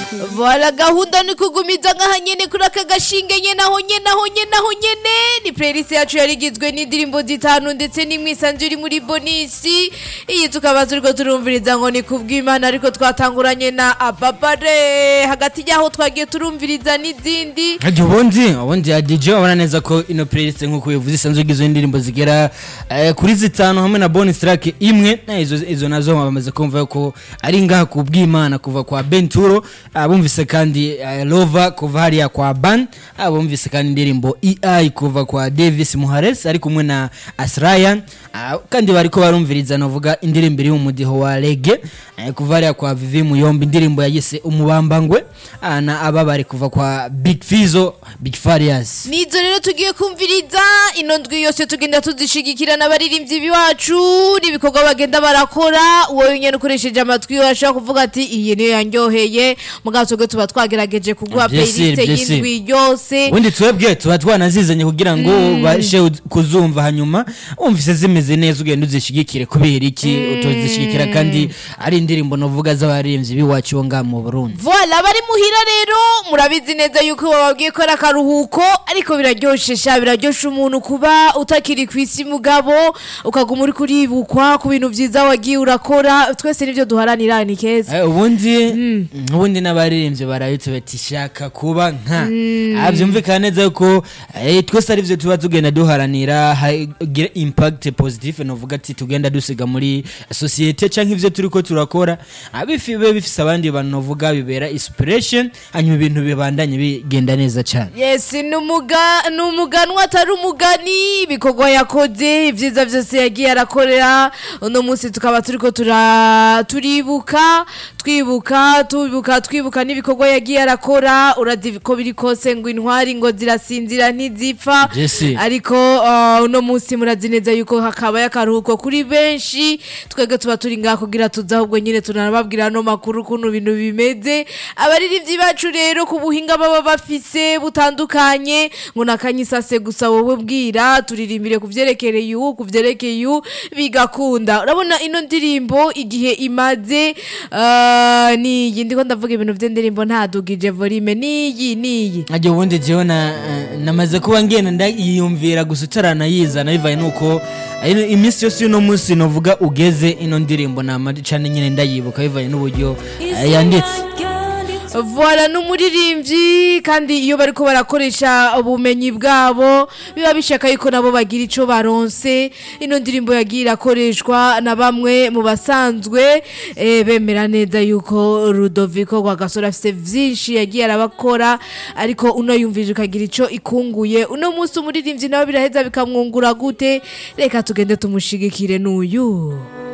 Voilà gahunda ni kugumiza nk'aha nyene kuri aka gashinge nyene aho nyene aho nyene aho nyene ni playlist yacu yari igizwe n'indirimbo zitanu ndetse n'imwisanzu iri muri bonisi iyi tukaba turiko turumviriza ngo ni kubw'imana ariko twatanguranye na ababare hagati y'aho twagiye turumviriza n'izindi Ati ubundi ubundi ya DJ urabona neza ko ino playlist nk'uko bivuze isanzwe igizwe n'indirimbo zigera eh, kuri zitanu hamwe na bonus track imwe na izo izo nazo bamaze kumva ko ari ngaha ku bw'Imana kuva kwa Benturo abumvise kandi eh, Lova kuva hariya kwa Ban abumvise kandi indirimbo EI kuva kwa Davis Muhares ari kumwe na Asraya ah, kandi bariko barumviriza novuga indirimbo iri mu mudiho wa reggae eh, kuva hariya kwa Vivi Muyombe indirimbo yayise umubambangwe ah, na aba bari kuva kwa Big Fizo Big Farias nizo rero tugiye kumviriza ino ndwi yose tugenda tuzishigikira n'abaririmbyi biwacu n'ibikorwa bagenda barakora wowe nyene ukoresheje amatwi washobora kuvuga ati iyi niyo yanryoheye mugabo twebwe tuba twagerageje kuguha Bien sûr, playlist bien sûr. y'indwi yose ubundi twebwe tuba twanazizanye kugira ngo bashe uz- kuzumva hanyuma wumvise zimeze neza ugenda uzishigikire kubera iki utozishigikira kandi ari indirimbo novuga z'abaririmbyi b'iwacu bo ngaha mu Burundi Voila bari muhira rero murabizi neza yuko bababwiye ko ari akaruhuko ariko biraryoshe sha biraryoshe umuntu kuba utakiri ku isi mugabo ukaguma uri kuribukwa ku bintu vyiza wagiye urakora twese nivyo duharanira ni keza Eh, ubundi ubundi n'abaririmbyi barabitse bati shaka kuba nka Ah, byumvikana neza yuko eh, twese ari byo tuba tugenda duharanira hagira impact positive novuga ati tugenda dusiga muri societe canke ivyo turiko turakora abifi bibe bifise abandi bantu novuga bibera inspiration hanyuma ibintu bibandanye bigenda neza cane yes ni umuga- ni umuganwa atari umugani ibikorwa yakoze ibyiza byose yagiye arakorera uno munsi tukaba turiko tura- turibuka twibuka tubibuka twibuka n'ibikorwa yagiye arakora urazi ko biri kose ngo intwari ngo zirasinzira ntizipfa Jesse. ariko uh, uno munsi murazi neza yuko hakabaye akaruhuko kuri benshi twebwe tuba turi ngaha kugira tuze ahubwo nyine tunababwira ano makuru ukuntu ibintu bimeze abaririmbyi bacu rero ku buhinga baba bafise butandukanye ngo nakanyisase gusa wowe bwira turirimbire ku vyerekeye uwu ku vyerekeye uwu bigakunda urabona ino ndirimbo igihe imaze uh, niyi ndiko ndavuga ibintu vy'indirimbo ntadugije volume niyi niyi ajya ubundi jewe na eh, namaze kuba ngenda ndayiyumvira gusa utaranayizana bivaye nuko eh, iminsi yose y'uno munsi novuga ugeze ino ndirimbo nama cane nyine ndayibuka bivaye n'uburyo eh, yanditse Voilà n'umuririmbyi kandi iyo bariko barakoresha ubumenyi bwabo biba bishaka yuko nabo bagira ico baronse ino ndirimbo yagiye irakoreshwa na bamwe mu basanzwe eh, bemera neza yuko Rudoviko Rwagasore afise vyinshi yagiye arabakora ariko uno yumvije ukagira ico ikunguye uno munsi umuririmbyi nawe biraheza bikamwungura gute reka tugende tumushigikire n'uyu